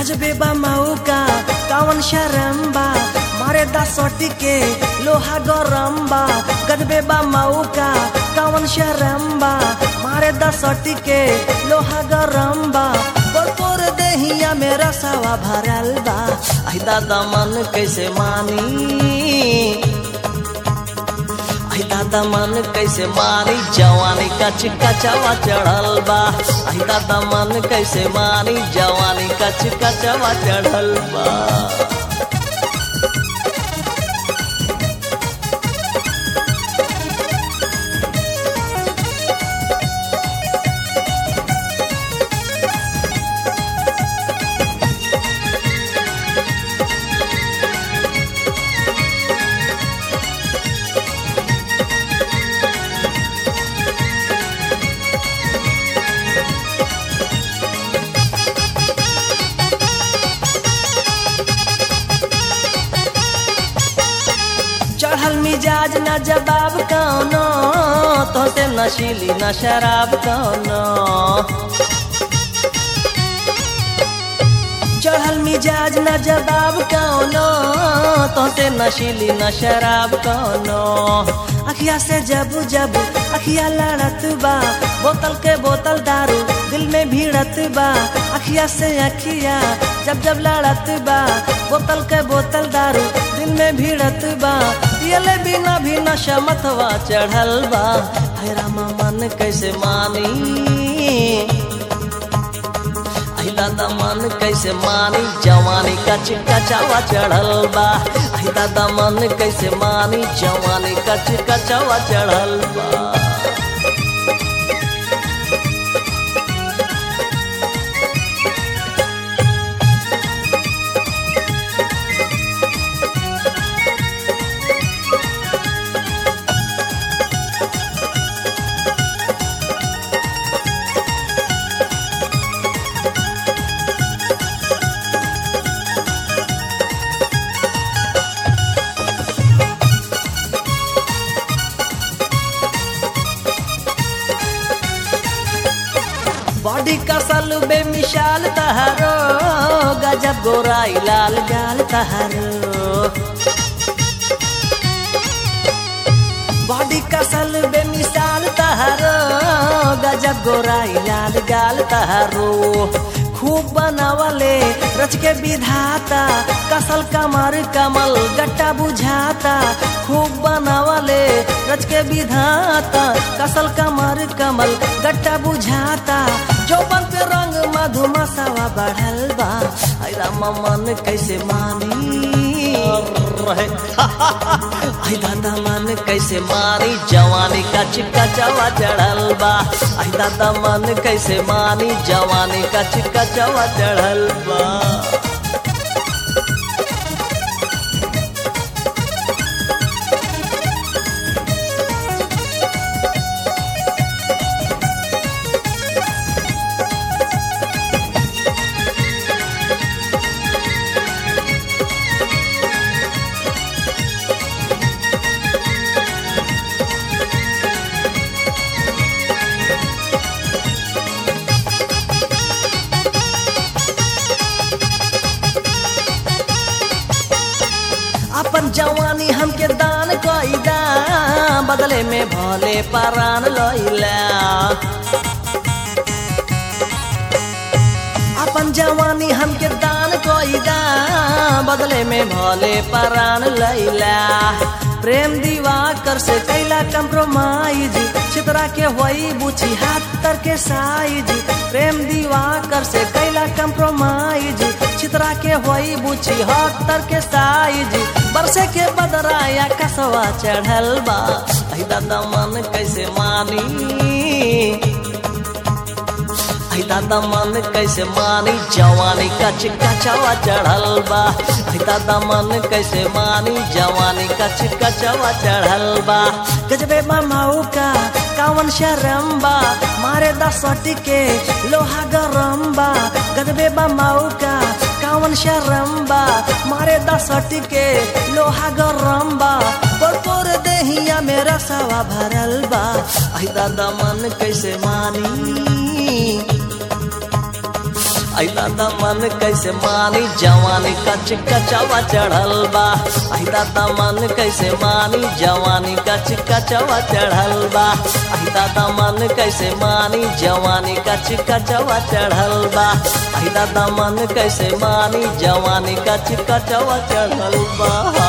गजबे बा मौका कावन शरम्बा मारे दसोटी के लोहा गरम्बा गजबे बा मौका कावन शरम्बा मारे दसोटी के लोहा गरम्बा पोर देहिया मेरा सवा भरल बा आई दादा मन कैसे मानी आई दादा मन कैसे मारी जवानी कच कचवा चढ़ल बा आई दादा मन कैसे मारी जवानी कच कचवा चढ़ल बा चढ़ल मिजाज न जवाब कौनो तो से नशीली न शराब कौनो चढ़ल मिजाज न जवाब कौनो तो से नशीली न शराब कौनो अखिया से जब जब अखिया लड़त बा बोतल के बोतल दारू दिल में भीड़त बा अखिया से अखिया जब जब लड़त बा बोतल के बोतल दारू दिल में भीड़त बा पियले बिना भी नशा मतवा चढ़ल बा है रामा मन कैसे मानी आई दादा मन कैसे मानी जवानी कच कचवा चढ़ल बा आई दादा मन कैसे मानी जवानी कच कचवा चढ़ल बा बॉडी कसल बेमिसाल तहारो गजब गोराई लाल गाल तहारो बॉडी कसल बेमिसाल तहारो गजब गोराई लाल गाल तहारो खूब बनावले रच के विधाता कसल कमर कमल गट्टा बुझाता खूब बनावले रच के विधाता कसल कमर कमल गट्टा बुझाता चौपन पे रंग मधुमसावा बढ़ल बा आई रामा मन कैसे मानी रहे आई दादा मन कैसे मानी जवानी कच कचवा चढ़ल बा आई दादा मन कैसे मानी जवानी कच कचवा चढ़ल बा अपन जवानी हमके दान कईदा बदले में भले परान लैला अपन जवानी हमके दान कईदा बदले में भले परान लैला प्रेम दीवाकर से कैला कंप्रोमाइज चित्रा के होई बुझी हाथ तर के साइज प्रेम दीवाकर से कैला कंप्रोमाइज चित्रा के होई बुझी हाथ तर के साइज बरसे के बदराया कसवा चढ़ल बा आई दादा मन कैसे मानी आई दादा मन कैसे मानी जवानी कच कचवा चढ़ल बा आई दादा मन कैसे मानी जवानी कच कचवा चढ़ल बा गजबे माऊ का कावन शरम्बा मारे दसटी के लोहा गरम्बा गजबे माऊ का कावन शरम्बा मारे दसटी के लोहा गरम्बा पोर पोर देहिया मेरा सवा भरल बा आई दादा मन कैसे मानी अइला दा मन कैसे मानी जवानी कच कचवा चढ़ल बा अइला दा मन कैसे मानी जवानी कच कचवा चढ़ल बा अइला दा मन कैसे मानी जवानी कच कचवा चढ़ल बा अइला दा मन कैसे मानी जवानी कच कचवा चढ़ल बा